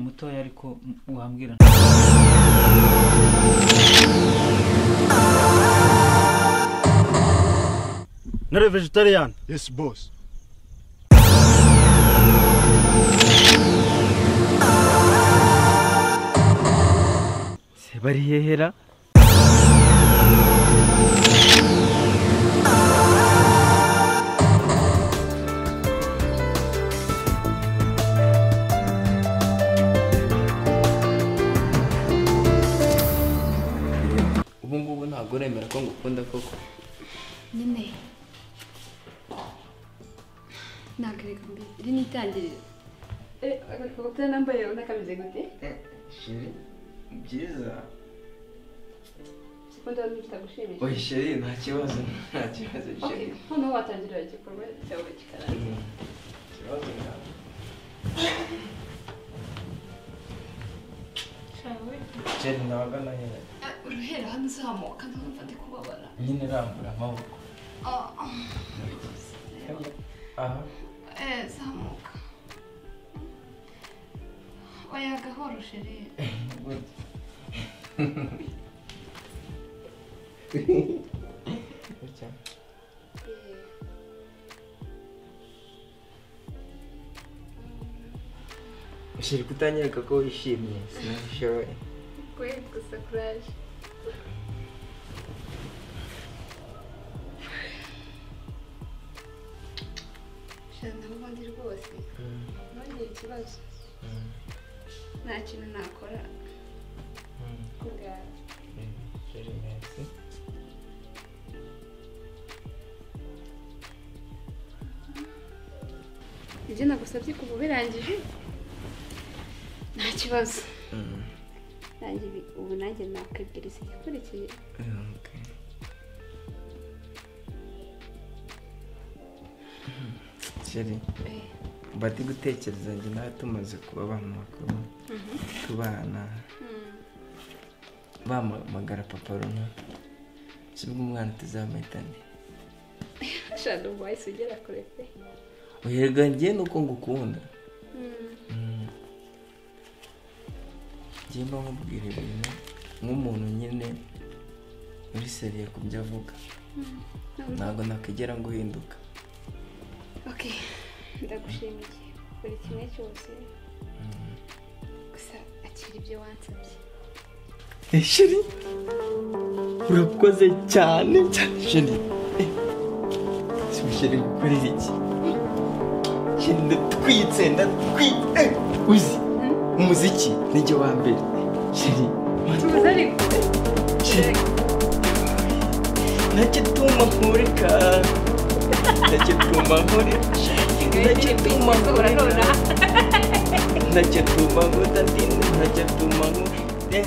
mutoya ariko wambwira Nari vegetarian. Yes, boss. se bari hehera ubu ngubu ntabwo uremera ko ngukunda koko nyine ntabwo reka mbi iri ni itangiriro agakabutura nambaye urabona kameze gute sheri byiza siko ndabona bitagushimisha oya sheri nta kibazo nta kibazo okay sheri noneho watangirira igikorwa cyawe Mm. kikaranga ikibazo nta sheri nabaga nahera Ah, uruhera hano uzamuka ndumva ndi kubabara nyine rambura amaboko Ah, ah. aha Eh, zamuka oya gahoro sheri good. Gutya. sheri kutanyereka ko wishimye sinabishoboye kwe gusa kuraje sheri ndabona ndi rwose Mm, ntugire ikibazo mm, nta kintu nakora mm. ku bwawe Sheri merci ibyo nagusabye kuva birangije nta kibazo Mm. nanjye ibi- ubu nanjye nakwibwiriza igikurikiye Okay. Sheri Eh, bati gutekereza njye nawe tumaze kuba abantu bakuru tubana mm, bampamagara papa runaka sibwo umwana tuzamuhitane shana ubu wahise ugera kure pe uherwa njye nuko ngukunda Mm, Mm. njye mba nkubwira ibintu nk'umuntu nyine uri seriye ku byo avuga noneho- ntabwo nakigera nguhinduka ok ndagushimiye buri kimwe cyose gusa akira ibyo wansabye sheri urakoze cyane cyane sheri Eh, si musheri gukorera iki sheri ndatwitse ndatwitse uzi umuziki nijye wa mbere sheri tubuze ariko sheri nacyo tuma nkureka nacyo tuma nkureka nacyo tuma nkureka nacyo tuma nkudadini nacyo tuma nkureka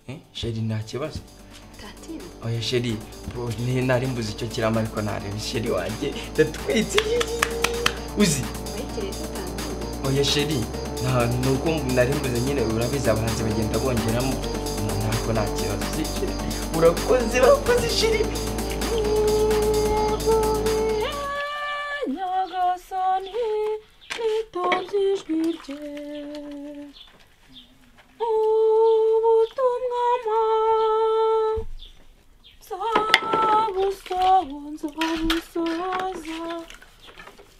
Eh, sheri nta kibazo tatira oya sheri bo, ni- nari mbuze icyo kirama ariko nareba sheri wanjye ndatwitse uzi wegereye tutangira oya sheri nta nuko nari mbuze nyine urabizi abahanzi bagenda bongeramo umuntu ariko nta kibazo si sheri urakoze urakoze sheri nyagasani nitonze ijwi rye ubutumwa nzabusoho nzabusohoza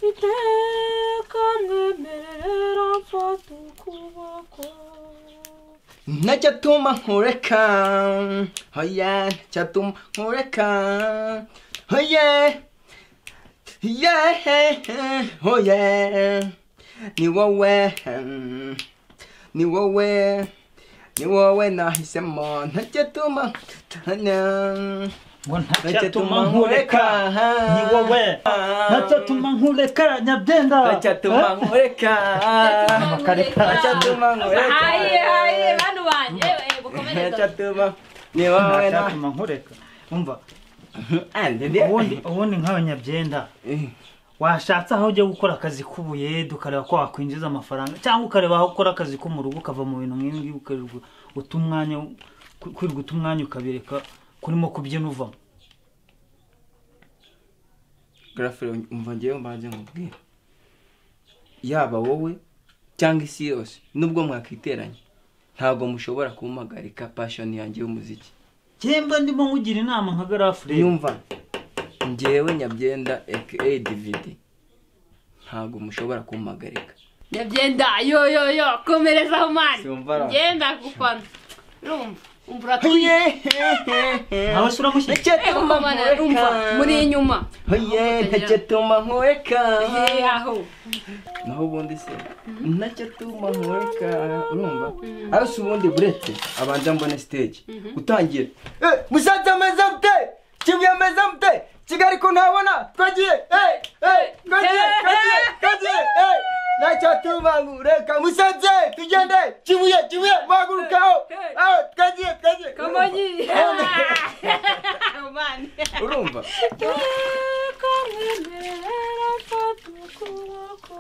iteka mwemerera mfata ukuboko ntacyatuma nkureka oya ntacyatuma nkureka oye ye oye ni wowe mm, ni wowe ni wowe nahisemo ntacyatuma tana ngo ntacyatuma nkureka ni wowe ntacyatuma nkureka nyabyenda ntacyatuma nkureka ntacyatuma haye haye nkureka bantu banje eh, mukomereze ntacyatuma ni wowe na ntacyatuma nkureka umva ubundi ubundi ubundi nk'aba nyabyenda washatse aho ujya gukora akazi k'ubuyede ukareba ko wakwinjiza amafaranga cyangwa ukareba aho ukora akazi ko mu rugo ukava mu bintu nk'ibi ukirirwa uta umwanya ku- kwirirwa uta umwanya ukabireka kurimo kubyina uvamo garafure umva ngewe mbanze nkubwira yaba wowe cyangwa isi yose nubwo mwakwiteranya ntabwo mushobora kumpagarika pashoni yanjye y'umuziki cyemba ndimo nkugira inama nka garafure yumva ngewe nyabyenda aka dividi ntabwo mushobora kumpagarika nyabyenda yo yo yo komerezaho mani Simbara. ngenda gufana urumva umva uratwite ntawe se uramushyira umva mwana urumva muri inyuma ntacyatuma nkureka Hey, aho naho ubundi se ntacyo atuma nkureka urumva ariko ubundi burete abanza mbone stage utangira "Eh, musaza ameze mute kibuye ameze mute kigali ko ntabona twagiye eh, eh, twagiye twagiye twagiye eh, ntacyo atuma nkureka musaze tugende kibuye kibuye muhagurukaho aho twagiye twagiye kamonyi mani urumva reka nkwemerera mfata ukuboko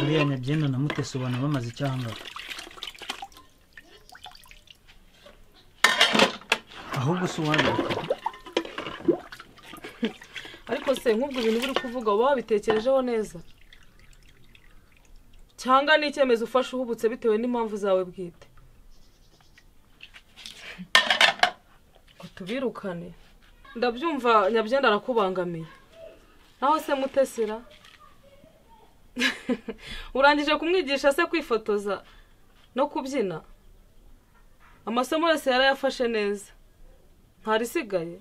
uriya nyabyenda na mutesobana bamaze icyanga ahubwo se uwagaruka ariko se nk'ubwo ibintu buri kuvuga uba wabitekerejeho neza cyangwa ni icyemezo ufashe uhubutse bitewe n'impamvu zawe bwite ngo tubirukane ndabyumva nyabyenda arakubangamiye naho se mutesera urangije kumwigisha se kwifotoza no kubyina amasomo yose yarayafashe neza ntarisigaye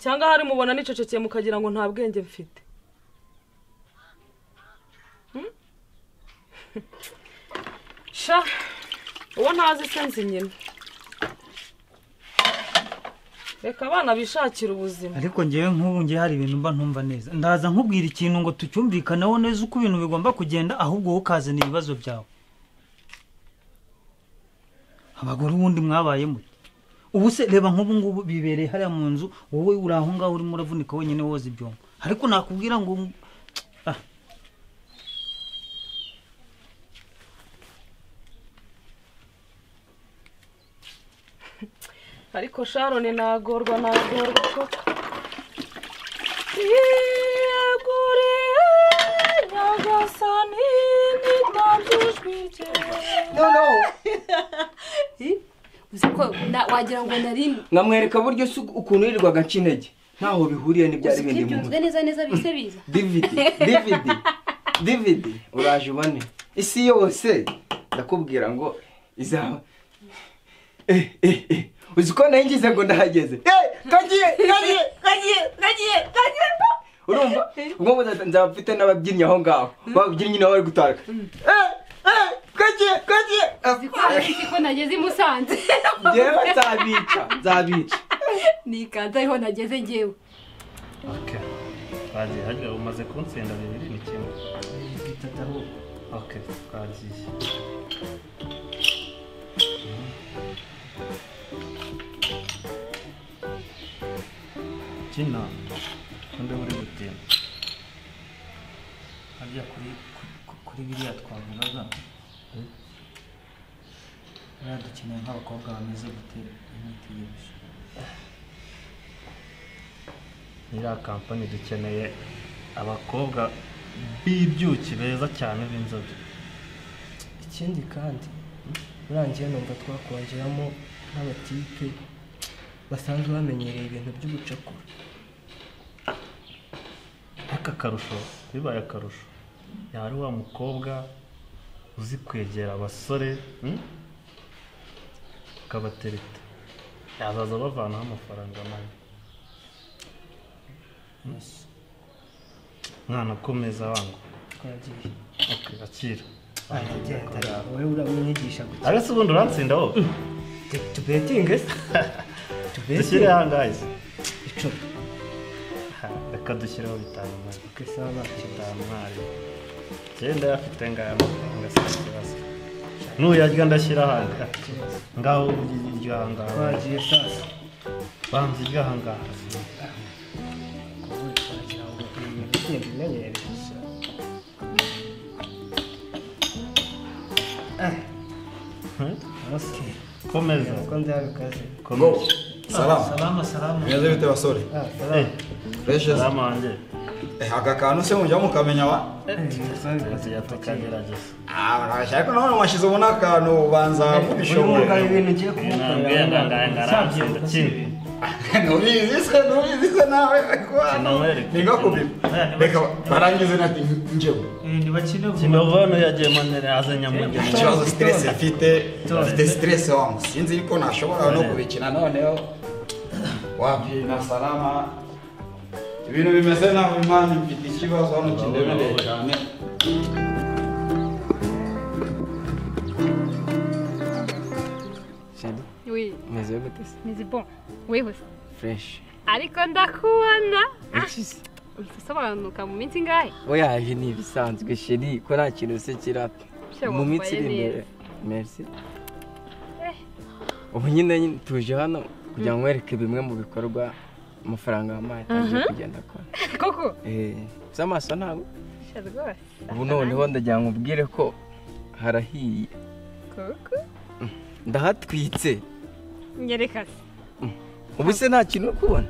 cyangwa hari mubona nicecekeye mukagira ngo nta bwenge mfite Hmm? sha uwo ntazi se nzi nyina reka abana bishakire ubuzima ariko ngewe nk'ubu ngewe hari ibintu mba ntumva neza ndaza nkubwira ikintu ngo tucyumvikaneho neza uko ibintu bigomba kugenda ahubwo wowe ukazana ibibazo byawe abagore ubundi mwabaye muto ubu se reba nk'ubu ngubu bibereye hariya mu nzu wowe uri aho ngaho urimo uravunika wenyine woza ibyombo ariko nakubwira ngo Ah. ariko sharoni nagorwa nagorwa koko yiyeguriye nyagasani n'itanze ijwi rye noneho uzi ko na- wagira ngo narindi nkamwereka buryo se ukuntu yirirwaga aca intege ntaho bihuriye n'ibyari bindi mu mutwe ubyunzwe neza neza bise biza dividi dividi dividi uraje ubone isi yose ndakubwira ngo izaba eh eh eh uzi ko nayo ngize ngo ndahageze eh kagiye kagiye kagiye kagiye kagiye urumva ubwo mbuza- nzaba mfite n'ababyinnyi aho ngaho babyinnyi nabo bari gutaka eh eh kagiye kagiye uzi ko uzi ko nageze i musanze ngewe nzabica nzabica nikanze ariho nageze ngewe ok twagiye harya umaze kunsenda bibiri ni kimwe ok twagiye kina ukunde uri gutinda harya kuri ku- kuri biriya twavugaga buriya dukeneye nk'abakobwa bameze gutera imiti y'ibishyu iriya kampani dukeneye abakobwa b'ibyuki beza cyane b'inzobe ikindi kandi urangiye numva twakongeramo n'abatipe basanzwe bamenyereye ibintu by'ubucakura aka akarusho bibaye akarusho yaba ari wa mukobwa uzi kwegera abasore hmm? akabatereta yazaza bavanaho amafaranga mabi Hmm? mwana akomeza wangu twagiye okay, akira aragenda wowe uramwigisha gukina arese ubundi urantsinda wowe Tu- tubetinge se dushyire tubetinge ahangahe icumi Ha, reka dushyireho bitanu mabi ukesaba bakina bitanu mwari genda yafite ngaya amafaranga si ikibazo nuyarya ndashyira ahanga ikibazo ngaho urya iryo ahangaha twagiye sasa banza iryo ahangaha kuvuga twagira ngo ibintu bigende bimenyereye gusa Hmm? arose komeza kuko nzabikaze komeza salama salama salama bimeze bite basore reshezi salamu wanjye aka kantu se mujya mukamenya wa tugiye tukagerageza ariko none mwashyizeho n'akantu ubanza kubishobora ibintu ugiye ntabwiye ngo angarangaranze ndakimwe ntubizi se ntubizi se nawe ariko hano Sinamwereka. ni nko kubipima reka barangize nati njyewe ntibakine vuba kinovano yagiye manere azanye mugeni ikibazo siteresi mfite mfite siteresi wangu sinzi yuko nashobora no kubikina noneho wabyina salama ibintu bimeze naho imana mfite ikibazo hano kindemereye cyane Sheri, Oui, umeze gute se mais c'est bon. Oui, oui. fureshi Ariko ndakubona. iki se Usobanuka mu minsi ingahe? oya ibi ni ibisanzwe sheri ko nta kintu se kirapfa Sha, mu minsi wambaye iri imbere neza. merci ubu nyine nyine tuje hano kugira ngo wereke bimwe mu bikorwa amafaranga wampaye atangiye kugenda akora Koko. Eh, z'amaso ntabwo Sha rwose. ubu noneho ndagira ngo ubwire ko harahiye Koko. ndahatwitse Nyereka se. ubu se nta kintu uri kubona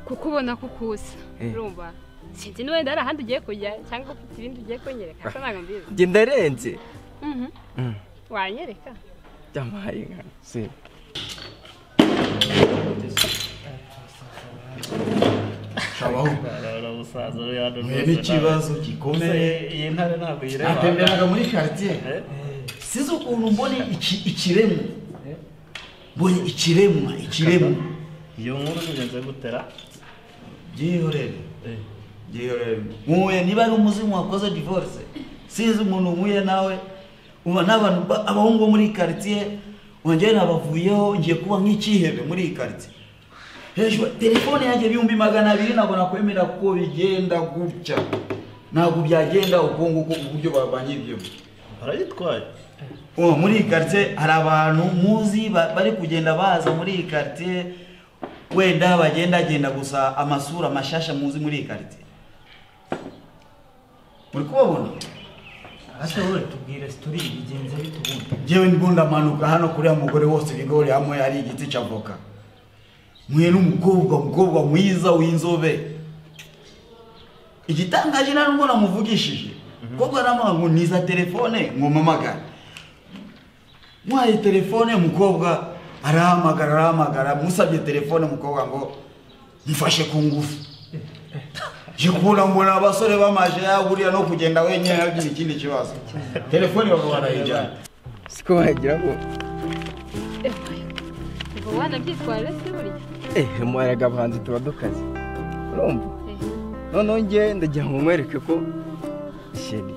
Kukubona kukusa. Eh. Urumva? Sinzi niba wenda hari ahandi ugiye kujya cyangwa ufite ibindi ugiye kunyereka. Asa ntabwo mbizi. njye ndarenze Mhm. Mm. Wanyereka? byamahaye inka se shabaho umusaza uri hano mwe n'ikibazo gikomeye iyi ntare ntabwo yireba natemberaga muri karitsiye Eh? sinzi ukuntu mbone iki- ikiremwa mbonye ikiremwa ikiremwa iyo nkuru bigenze gutera byihorere byihorere nkuye niba ari umuzimu wakoze divorce sinzi umuntu nkuye nawe uba n'abantu ba- abahungu bo muri iyi karitsiye wongere nabavuyeho ngiye kuba nk'icyihebe muri iyi karitsiye hejuru telefone yanjye ibihumbi magana abiri ntabwo nakwemera ko bigenda gutya ntabwo byagenda uko nguko uburyo babanyibwemo barayitwaye ubu muri iyi karitsiye hari abantu muzi ba- bari kugenda baza muri iyi karitsiye wenda bagendagenda gusa amasura mashasha muzi muri iyi karitsiye muri kubabona ase wowe tubwire sitori bigenze bite ubundi ngewe ndimo ndamanuka hano kuriya mugore wose ibigori hamwe hari igiti cya voka mwe n'umukobwa umukobwa mwiza w'inzobe igitangaje nari mbona muvugishije umukobwa aramuha ngo niza telefone mwumamagara mwaye telefone mukobwa arahamagara arahamagara musabye telefone mukobwa ngo mfashe ku ngufu jikubona mbona abasore bamaje yaburiya no kugenda wenyine nagira ikindi kibazo telefone bakaba barayijyana siko wagira ngo Ubwo wanabyitwarira se buriya? ehe muharaga abahanzi tuba dukaze urumva Eh. noneho ngewe ndagira ngo nkwereke ko sheri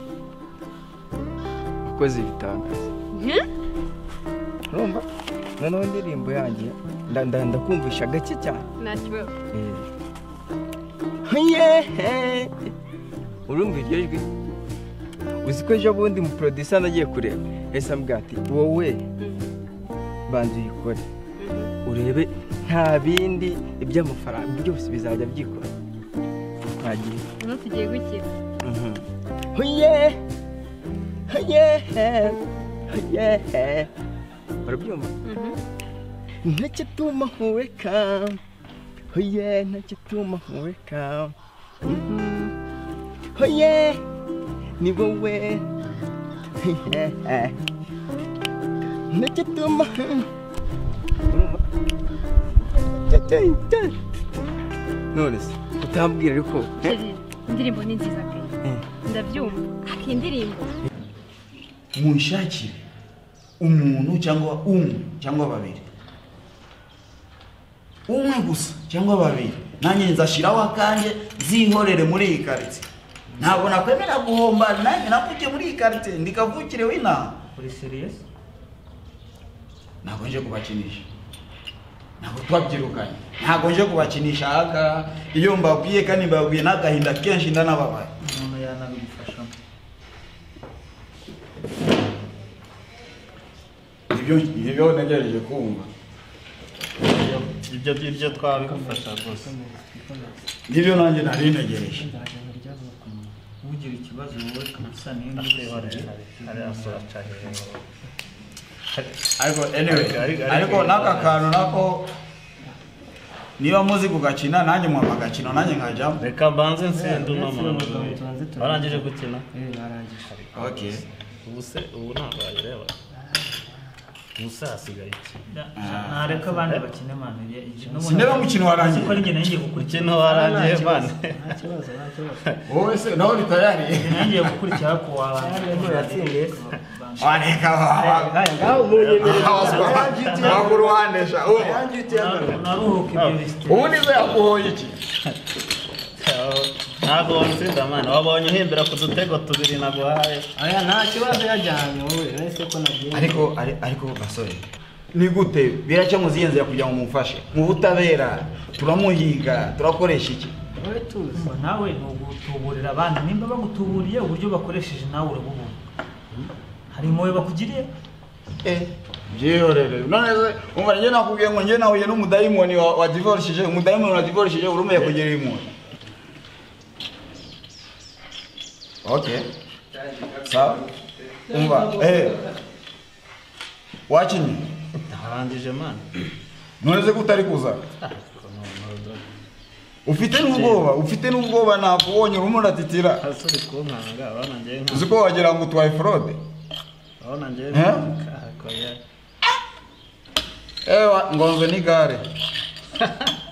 wakoze ibitangaza Mhm. urumva noneho indirimbo yanjye nda- nda- ndakumvisha gake cyane Nta kibazo. Eh. yehe urumva iryo jwi uzi ko ejo bundi mu producer nagiye kureba ese ambwira ati wowe banza uyikore urebe nta bindi iby'amafaranga byose bizajya byikora twagira Uno tugiye gukira. yehe yehe yehe urabyumva Mhm. ntakituma nkuweka hoye ntakituma nkuweka Mhm. hoye ni wowe Hehe. ntakituma none se utambwira ariko eh? Sheri, indirimbo ni nziza pe ndabyumva ariko indirimbo munshakire umuntu cyangwa umwe cyangwa babiri umwe gusa cyangwa babiri nanjye nzashyiraho akanjye zihorere muri iyi karitsiye ntabwo nakwemera guhomba nanjye navukiye muri iyi karitsiye ndikavukire w'inaha uri seriyesi ntabwo nje kubakinisha ntabwo twabyirukanye ntabwo nje kubakinisha haka iyo mbabwiye kandi mbabwiye n'agahinda kenshi ndanababaye umuntu yanabigufashamo ibyo nibyo nagerageje kumva ibyo ibyo twabigufasha rwose nibyo nanjye nari ntegereje nzajyana ryavuye ugira ikibazo wowe usa hari n'ingusane hari asohoka hejuru ariko anyway Ariko- ariko- ariko n'aka kantu nako niba muzi kugakina nanjye muha agakino nanjye nkajyamo reka mbanze nsende Eh, unama uretse ubu tubanze turabizi. warangije gukina barangije Okay. ubu se ubu ntabwo wayireba ubu se hasigaye iki ntareka abandi bakine manu Sinema umukino warangiye. ko ninjye nanjye gukurikira Umukino warangiye, man. nta kibazo nta kibazo wowe se nawe ni tayari nanjye gukurikira ku wawe wareka wakuruhanisha naruhuka ibyo bisite ubu nizo yakuhoye iki ntabwo wansinda mwana wabonye uhembera ku dutego tubiri naguhaye aya nta kibazo yajyanye wowe uretse ko nagiye ariko ari- ariko basore ni gute biracyamuzi yenze kugira ngo mumufashe mu butabera turamuhiga turakoresha iki wowe tuzi nawe ni ugutuburira abandi nimba bagutuburiye uburyo bakoresheje nawe urabubona hari impuhwe bakugiriye byihorere none se umva njye nakubwiye ngo njye nahuye n'umudayimoni wa- wa divorishije umudayimoni wa divorishije urumeye kugira impuhwe okay sawa umva eh wakinye ntarangije mwana none se kutari kuza ufite n'ubwoba ufite n'ubwoba nakubonye urimo uratitira asore kunkanga abana ngewe uzi ko wagira ngo utwaye forode abana ngewe Eh? nkahakoye ewa ngonze n'igare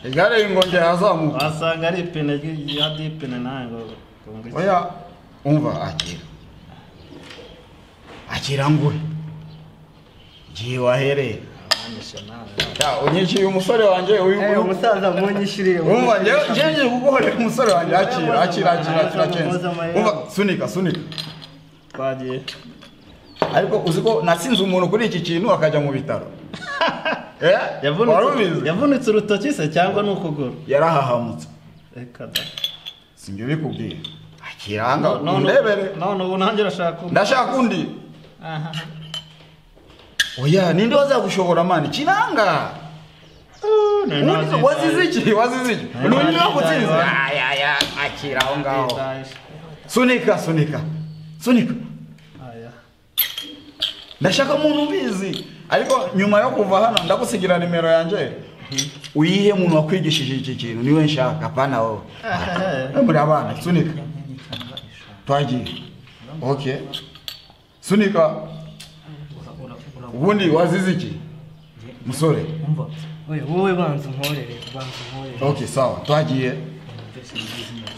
igare ingongera yazamuka wasanga ari ipine ry- ya dipine nawe ngo kunga iki? oya umva akira akira ngure ngiye wahereye abanishe nawe Ya, unyishyuye umusore wanjye uyu uyu- umusaza munyishyuriye umva njyewe njyewe ngiye kuguhorera umusore wanjye akira akira akira akira kenshi umva sunika sunika twagiye ariko uzi ko natsinze umuntu kuri iki kintu akajya mu bitaro Eh? Yavunitse- Wari ubizi? yavunitse urutoki se cyangwa ni ukuguru yarahahamutse reka da sinjye bikubwiye akira hanga No- no- no- undebere none ubu nanjye urashaka ubu ndashaka undi Aha. oya ninde wazagushobora mani kiranga Nari Undi- nabyitayeho. wazize iki wazize iki Nari undi nabyitayeho. nakutsinze ayaya akira aho ngaho Nditayeho. sunika sunika sunika Aya. ndashaka umuntu ubizi ariko nyuma yo kuva hano ndagusigira nimero yanjye uyihe umuntu wakwigishije iki kintu niwe nshaka apana wowe Ah, muri abana sunika twagiye okay sunika ubundi wazize iki musore umva wowe banza unkorere banza unkorere okay sawa twagiye byose bizina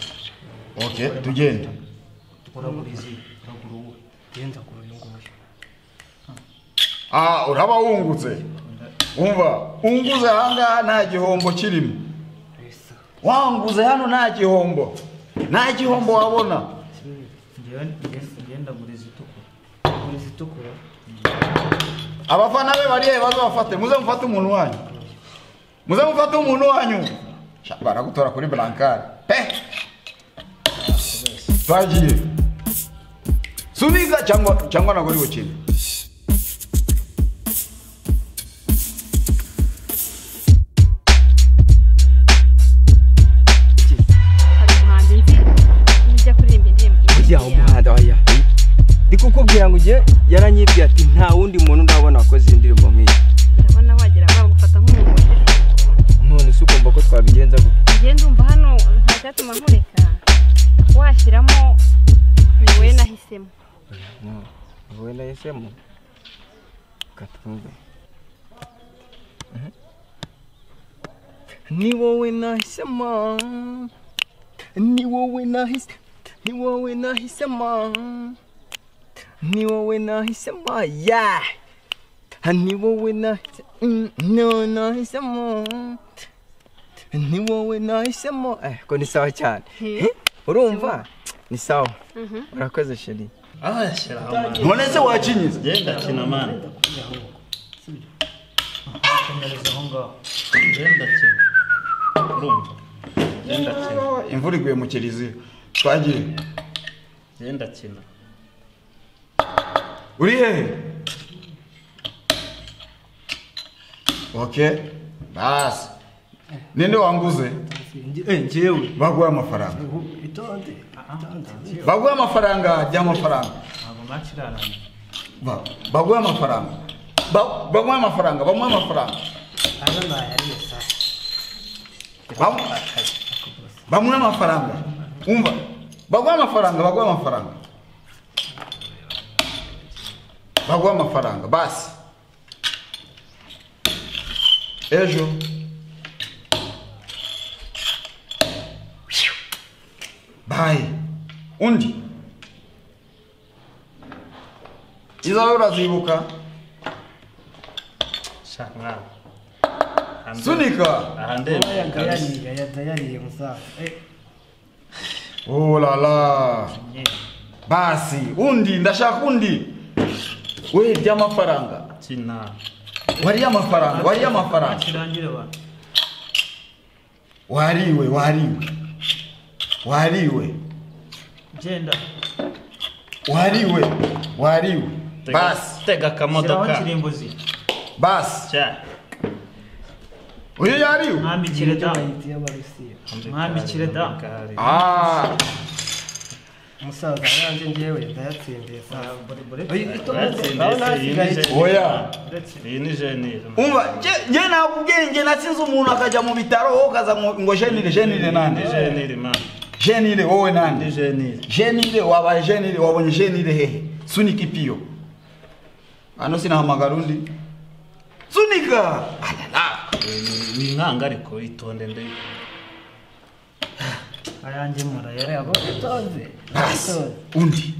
okay tugende uragura izi uragura uwo genda kuri uyu nguyu ah uraba wungutse umva unguze ahangaha nta gihombo kirimo mbese wanguze hano nta gihombo nta gihombo wabona njyewe njyewe- njyewe ndagura izi itukura ugura izi itukura abafana be bari hehe bazabafate muze mufate umuntu wanyu muze mufate umuntu wanyu Sha, baragutora kuri blankari pe twagiye subiza cyangwa cyangwa ntabwo uri bukine hari umuhanzi nzi ujya kuririmba indirimbo ujya umuhanda oya ndi kukubwira ngo ujye yaranyibwiye ati nta wundi muntu ndabona wakoze indirimbo nk'iyi ndabona wagira bagufata nk'umuntu none se ugomba ko twabigenza gute ngiye ndumva hano nta cyatuma nkureka washyiramo wowe nahisemo wowe na esemu katwumve ni wowe nahisemo ni wowe nahise ni wowe nahisemo ni wowe nahisemo ya ni wowe nahise mm, no nahisemo ni wowe nahisemo eh ko ni sawa cyane Eh, urumva ni sawa urakoze sheri aho yashyiraho mwana none se wakinyiza genda kina mwana komereza aho ngaho genda kina urumva genda kina imvura iguye mu kiliziya twagiye genda kina uri hehe ok basi ninde wanguze njyewe baguha amafaranga itonde baguha amafaranga jya amafaranga ntabwo match irarangiye Ba- baguha amafaranga Ba- baguha amafaranga bamuha amafaranga hano nayariye saa bamuha amafaranga wumva baguha amafaranga baguha amafaranga baguha amafaranga basi ejo bayi undi izawe urazibuka shaka mwana sunika aha ndebe yariye musaza olala basi undi ndashaka undi we by'amafaranga kina wariye amafaranga wariye amafaranga kirangire ba wariwe wariwe wariwe genda wariwe wariwe basi tega shyiraho akamodoka kirimbuzi basi cya uyu yariwe mwambikire da mwambikire da Ah, musaza yanjye ngewe ndayatsindiye saa oya iyi ni jenire umva nge- nge ntabwo ubwenge natsinze umuntu akajya mu bitaro wowe ukaza ngo ngo jenire jenire nande ni jenire mwana jenire wowe nande jenire jenire wabaye jenire wabonye jenire hehe sunika ipiyo hano sinahamagara undi sunika ni inkanga ariko itonde ndebe ayanjye murayareba basi undi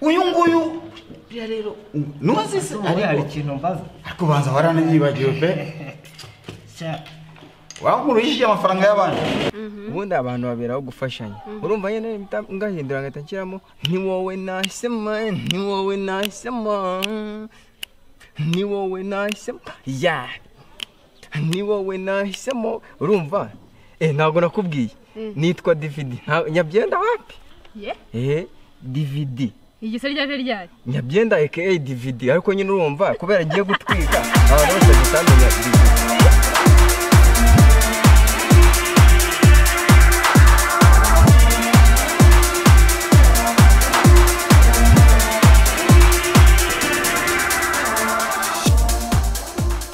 uyu nguyu buriya rero nuwazise hari ariko ikintu mbaza ariko ubanza waranibyibagiwe pe wankuru yishyuye amafaranga y'abandi ubundi abantu baberaho gufashanya urumva nyine mpita ngahindura ngahita nshyiramo ni wowe nahisemo ni wowe nahisemo ni wowe nahisemo ya ni wowe nahisemo urumva eh ntabwo nakubwiye Mm. nitwa dividi Nta- nyabyenda wapi ye eh dividi igisa ryaje ryari nyabyenda aka dividi ariko nyine urumva kubera agiye gutwika abantu bose batamenya dividi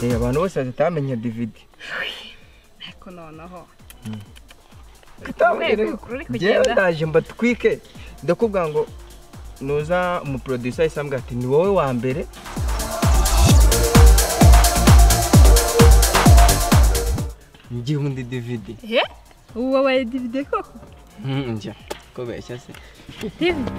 Eh, abantu bose batamenya dividi ariko noneho kutabwira Urwego ruri njyewe kugenda. ndaje mbatwike ndakubwira ngo nuza umuproducer ahise ambwira ati ni wowe wa mbere njye undi dividi he uwo wabaye divide koko njya kubeshya se divide